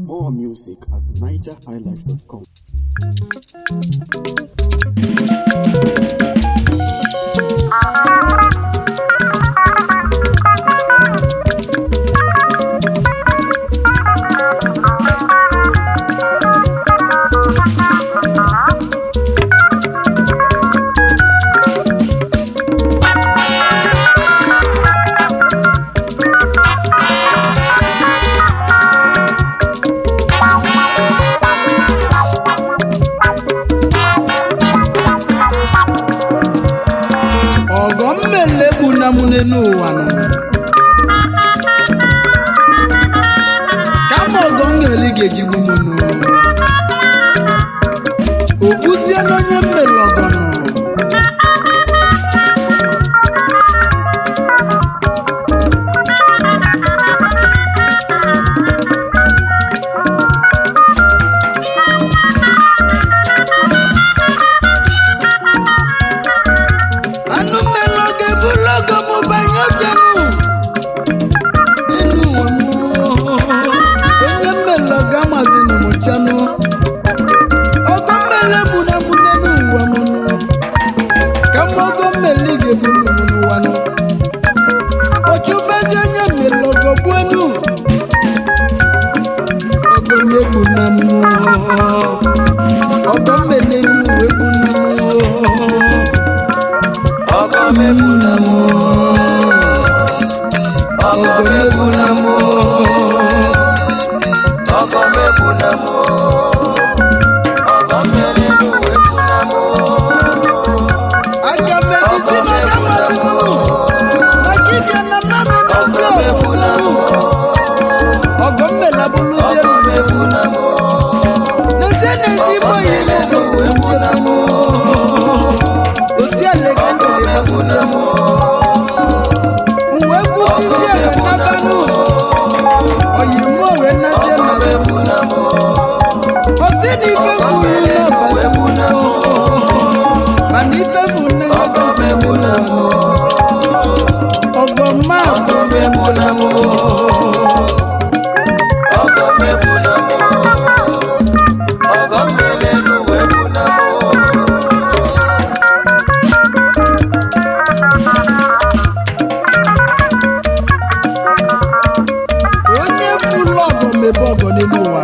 More music at nigerhighlife.com. ọgọ mmele bụ na mụ n'ụwa nọ kama ọgọ mmele ga-ejigbu m nụ okpuzie n'onye mmele ọgọ nọ anụ mmele ọ ga-ebulu ọgọ m banye ọbịanụ n'elu ụwa m onye mmele ọ ga-amazi na m chanụ ọgọ mmele bụ na mụ n'elu ụwa m nụ ka m ọgọ mmele ga-ebu m n'ụwa nụ ọchụbezi onye mmele ọgọ bụ enu ọgọ mmebu na m ọgọ mmele nu ebu na m ọgọ mebu na mụ ọgọ mebu na mụ ọgọ mebu na mụ ọgọ mmeri n'uwe bu na mụ aga m ejizi na ọga masị m maka ịbịa na mma m emezi ọzọ ọgọ mmela bụrụzie mebu na mụ n'ezie n'ezi igbo yi n'uwe bu na mụ osi ala ka m jere mebu na mụ wee kwụsịzie m nabanụ oyi mụ wee nazie na mebu na mụ osi na ife kwuru n'ọbasi m mana ife bụ nne ya ọgọ mebu na mụ ọgọ mma ọgọ mebu na mụ ọgọ mebu na mụ ọgọ mmeri n'uwe bu na mụ onye fụlụ ọgọ mebe ọgọ n'elu ụwa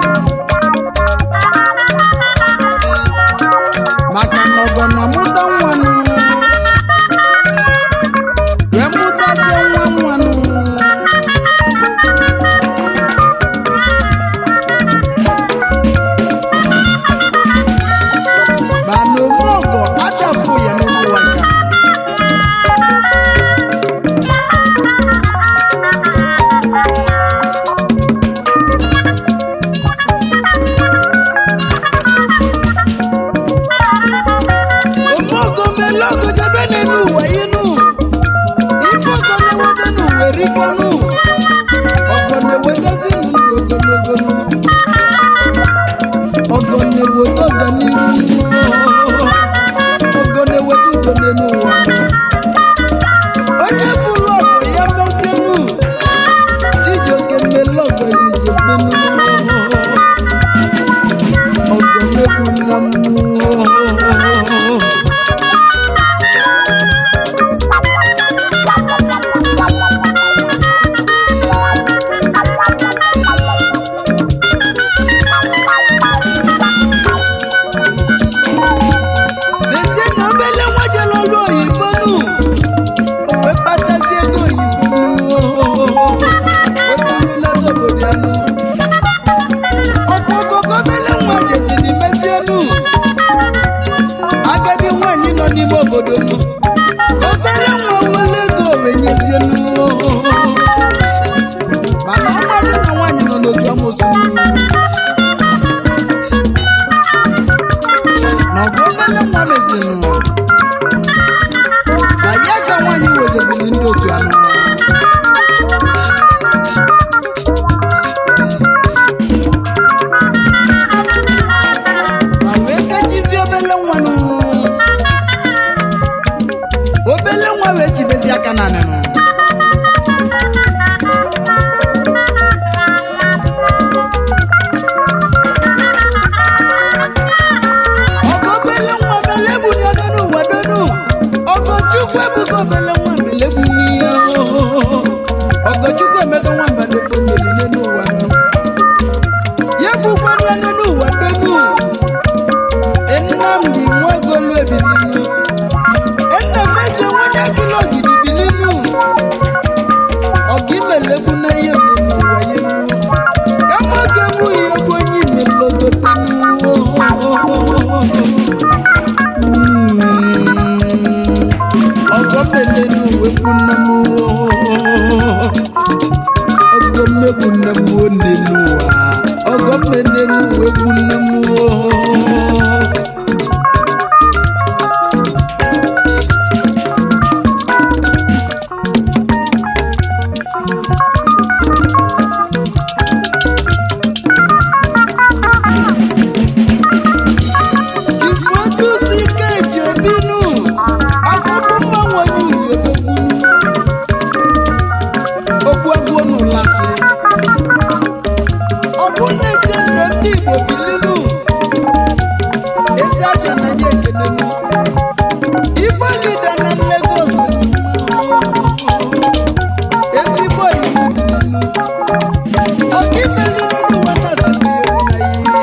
maka na ọgọ na-amụta nwanụ wee mụtazie nwa nwanụ mana ome ọgọ achafụ ya n'elu ụwa ka omogo mele ogo jebe n'elu ụwa inu ife ọgọ na-eweta n'ụwa erikọnụ ọgọ na-ewetezi ndụ ogologo ọgọ na-eweta ọganihu ọgọ na-eweta udo n'elu ụwa onye bụrụ ọgọ ya mezienu chijioke mele ọgọ ya ije menu ọgọ na-egwu nna m n'ezie na obele nwa jere ọrụ oyibo nụ o wee kpatazie ego oyibo nụ wepụrụlata obodo ya nụ ọkwa ogogo obele nwa jeziri mezie nụ agadi nwaanyị nọ n'ime obodo nụ ka obele nwa nwere ego wee nyezie nụ mana ọmazi na nwaanyị nọ n'otu amosu nụ na ọgụ obele nwa mezinụ na ya ka nwaanyị wejeziri ndị otu anụ ma wee kajizie obele nwa nụ obele nwa wee jibezi aka na anịnụ ebukwala ya n'elu ụwa donu nnamdi nwagolu ebilinu nna m eze nwanye agụlụ ogidi bilinu ọga imelekwu na ihe mmemme ụwa ya enu kama ọ ga-egbu ya egbu onye imelogotenu ọgọ melenu wekwu nne m ọgọ mmegbu nne m one n'ụwa ọgọ melenu wekwu nne m Chifodusi keji obinu akpụkpọ mmanwụ onye uliodogwunu ogwuegwu n'ụlasị ọ bụ na-eche ndụ ndị Igbo bilinu ezi aja na ya ekelenu Igbo lida na Lagos ezigbo iwu bilinu ọka imelinu n'ụwa na siri na ihe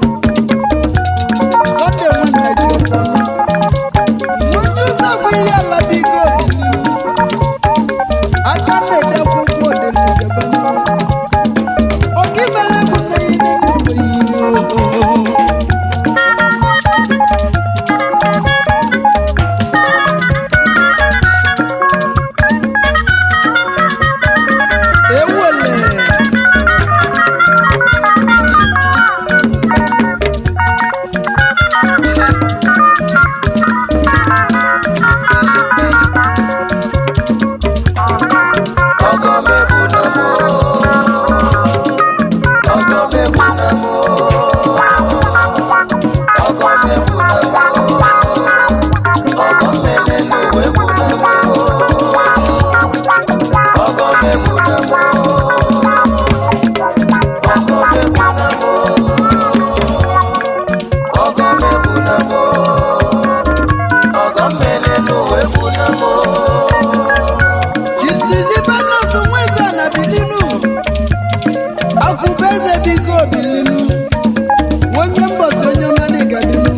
Sunday nwanne ji ụtọnụ onye ụzọ bụ ihe ala bigo obililu aka na-ede akwụkwọ odelidebe oge mere bụ nne ya n'elu oyibo ewele ọgọ mebu na mo ọgọ mebu na mo ọgọ mebu na mo ọgọ mele n'uwe bu na mo ọgọ mebu na mo ọgọ mebu na mo ọgọ mebu na mo ọgọ mele n'uwe bu na mo. Chiti Libanos nweze na bilinu akwụba eze bigo bilinu onye mgbọsi onye ọma n'ịgadinu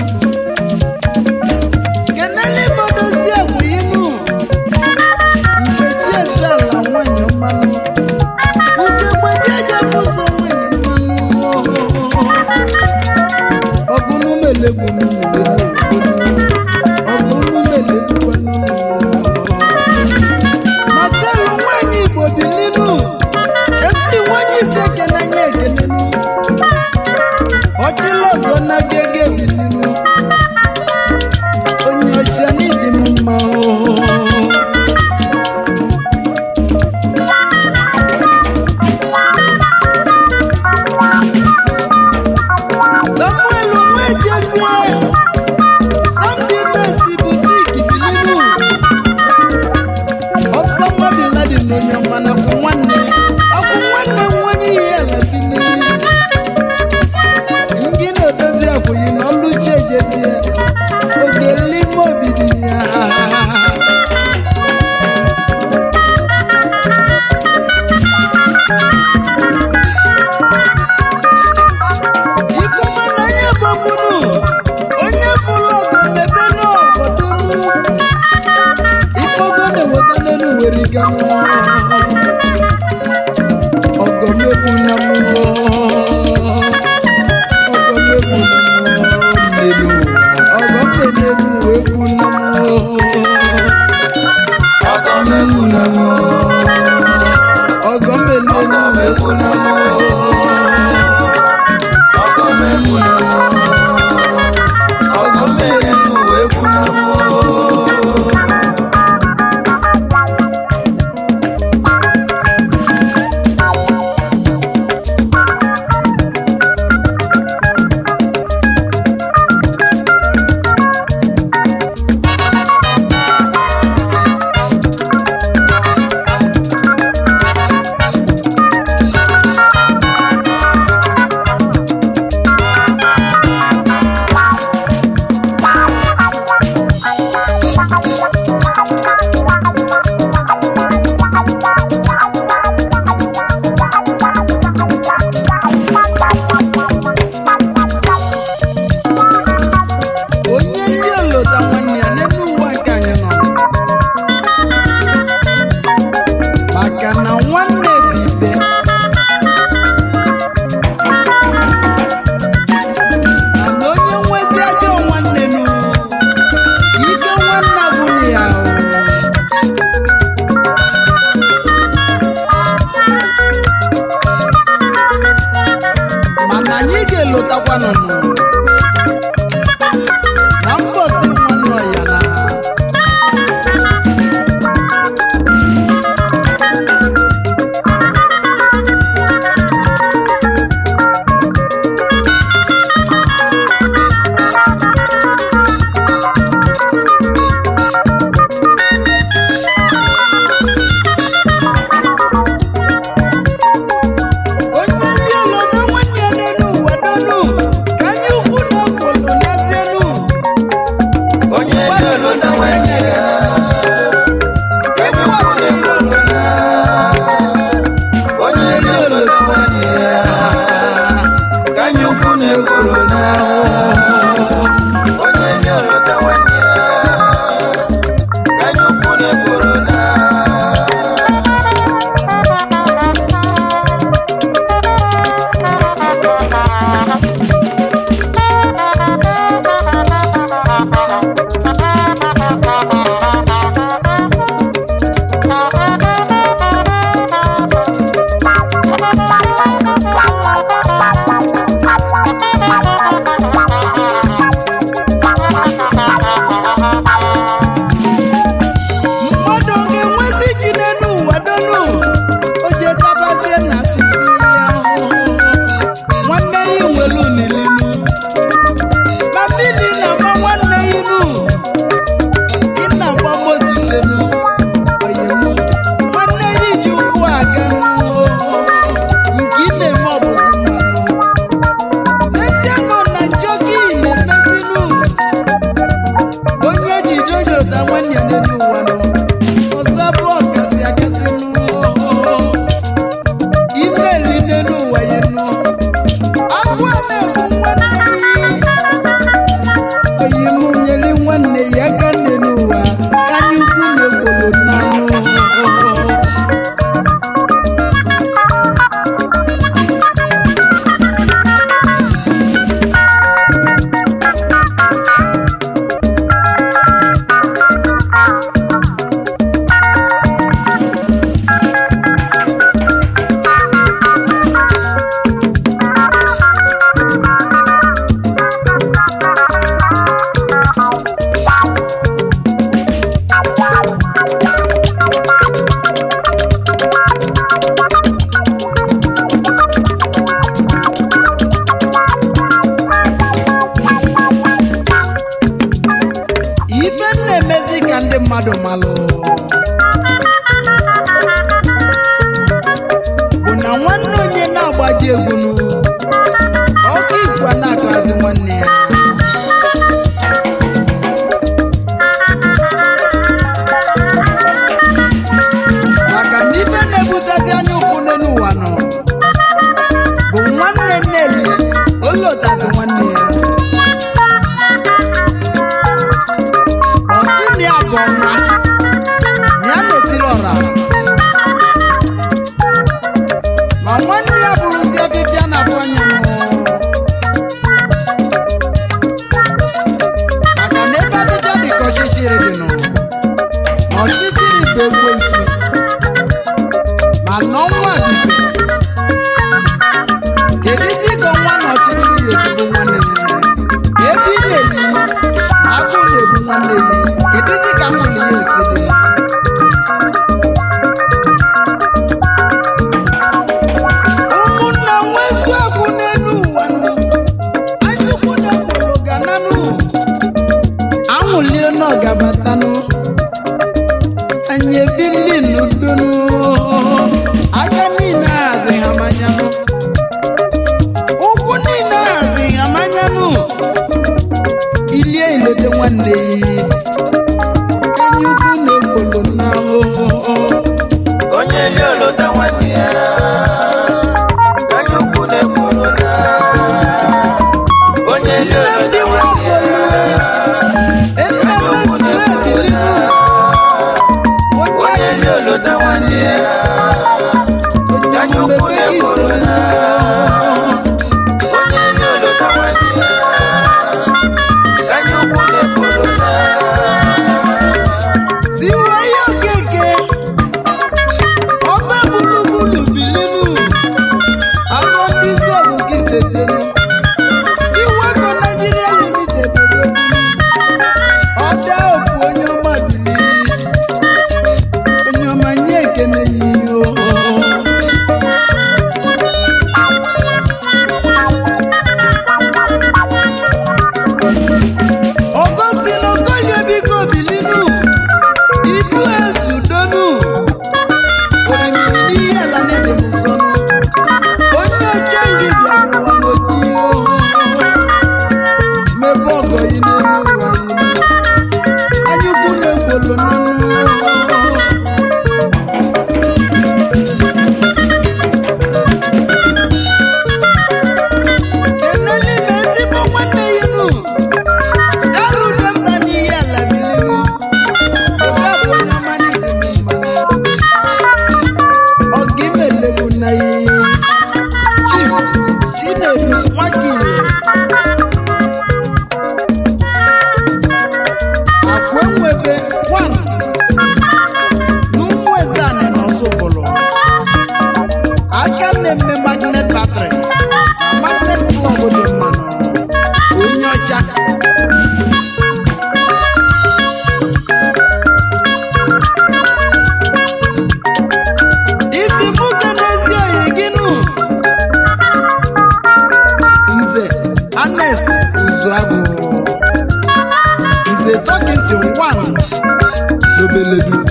kenele modozi akwụyinu mgbechi esi ala nwanyị mmanụ ugegbe ndị eji mụso nwanyị mmanụ ọgụnumelegbunu ọgụnumelegbukwanụ Marcel nwanyị Igbo bilinu esi nwanyị isi ekene nye ekenenu ọchịla ọzọ na gege bilinu onye ọchịa n'ịdị m mma oo. Samuel nwejezie Sunday best boutique bilinu ọsọ nwabila dị n'onye ọma na akwụ nwanne akwụ nwanne m nwanye ihe ala bili ndị na-edozi akwụghị na ọlụchi ejezie oge n'ime obidi ya ikuma na onye bọbunu anyị ga-elotakwanụ na mbọsi nwanne ya na onye ndị olodo nwanne ya n'elu ụwa donu ka anyị ukwu na okwulu n'ezienu onye dị olodo nwanne ya ịkwasịrị n'obodo onye dị olodo nwanne ya ka anyị ukwu na-ekworo na onye dị olodo nwanne ya ka anyị ukwu na-ekworo na mmadụ ọ ga-enwezi ji n'elu ụwa donu o je tabazie na fifi ya ahụhụ nwanne ya nwere unilinu ma mmiri na-agba nwanne ya inu ị na-agba motisenu oyemu nwanne ya iji ụkwụ aga nụ nke ị na-eme ọbụzi mmanụ n'ezie nọ na njọ gị na-emezinu onye ji dojota nwanne ya n'elu ụwa nọ ọzọ bụ ọkasị akasị nụ ị na-eli n'elu ụwa ya nụ agwọ na-egbu nwanne ya oyi mụ nyere nwanne ya aka n'elu ụwa ka anyị ukwu na-egbolo n'anụ ife m na-emezi ka ndị mmadụ malụ bụ na nwanne onye na-agbaji egwunu ọkụ igwe na-akụzi nwanne ya maka na ife na-ebutezi anya ụfụ n'elu ụwa nọ bụ nwanne nneli olotazi nwanne ya ọsị na ya bụ ọnwa na ya na-etiri ọra ma nwanne ya bụrụzi ọbịbịa na afọ anya nụ maka na ebe ọbịbịa dị ka ọchịchịrị dị nụ na ọchịchịrị bụ ekwensu ma na ọnwa bido kedizi ka ọnwa na ọchịchịrị ya ezigbo nwanne ya ebe ị na-eli agụ na-egbu nwanne ya kedizi ka nwunye ya esi dị ụmụnna nwezu agwụ n'elu ụwa nụ anyụkwu na mụrụ gananụ anwụlie n'ọgabatanụ anyị ebili n'udonu aka niile ahazi ha manyanụ ụkwụ niile ahazi ha manyanụ ilie ilete nwanne ya enyi ukwu na-egbolo n'ahụhụ onye dị olodo nwanne ya ka anyị ukwu na-ekworo na onye dị nne m olodo dị nwanne ya nwaokolu nne m esi ebili onye onye dị olodo nwanne ya ka anyị ukwu na-ekworo na onye dị olodo nwanne ya ka anyị ukwu na-ekworo na agile akwa enwebe one n'ụmụ ezani n'ọsụbụlụ aka na-eme magnet batrị na magnet plọg dị mmanụ onye ọcha isi mụke n'ezi oyi gị nụ nze anest uzuagụ nze tọkinsin wan n'obeledu